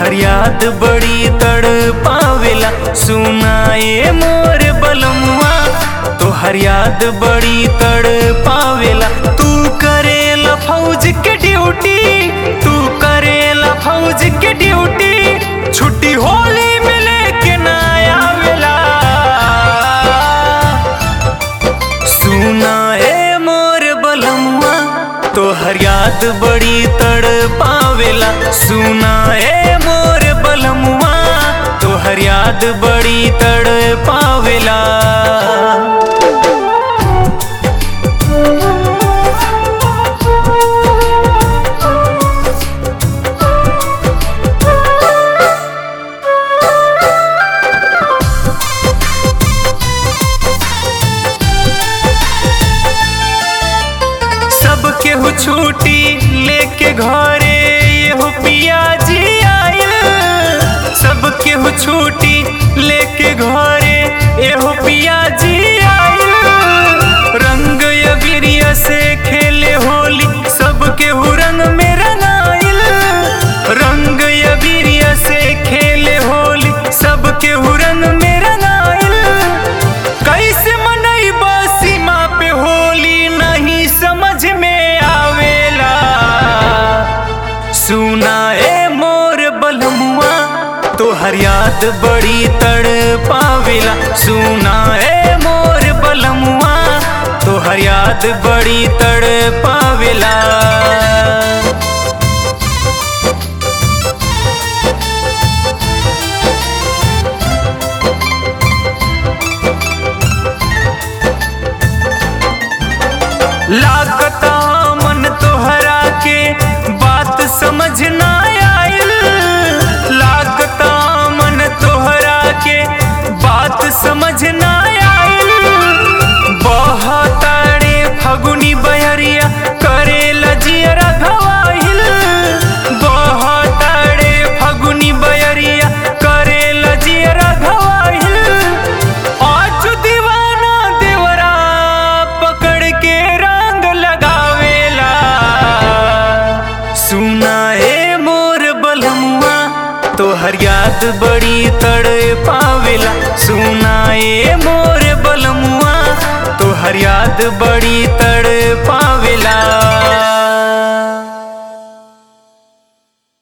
तोहर याद बड़ी तड़ पावेला सुनाए मोर बलमुआ तोहर याद बड़ी तड़ पावेला तू करेला फौज के ड्यूटी तू करेला फौज के ड्यूटी छुट्टी होली में लेके ना आवेला सुना ए मोर बलमुआ तोहर याद बड़ी तड़ पावेला सुना ए मोर बलमुआ तोहर याद बड़ी तड़ पावेला सब केहू छुट्टी लेके घरे एहो पिया जी आयल सब केहू छुट्टी लेके घरे एहो पिया जी आयल रंग अबीरिया से खेले होली सब केहू रंग में रंगाइल रंग अबीरिया से खेले होली सब केहू रंग में रंगाइल कैसे मनैबा सीमा पे होली नहीं समझ में आवेला सुना ए मोर बलमुआ तोहर याद बड़ी तड़ पावेला सुना ए मोर बलमुआ तोहर याद बड़ी तड़ पावेला लागता मन तोहरा के बात समझ ना आयल लागता मन तोहरा के बात समझ ना आयल बहतारे फगुनी बहरिया करे लजियरा घवाहिल बहतारे फगुनी बहरिया करे लजियरा घवाहिल आज दीवाना देवरा पकड़ के रंग लगावेला सुना ए मोर बलमुआ तोहर याद बड़ी तड़ पावेला सुना ए मोर बलमुआ तोहर याद बड़ी तड़ पा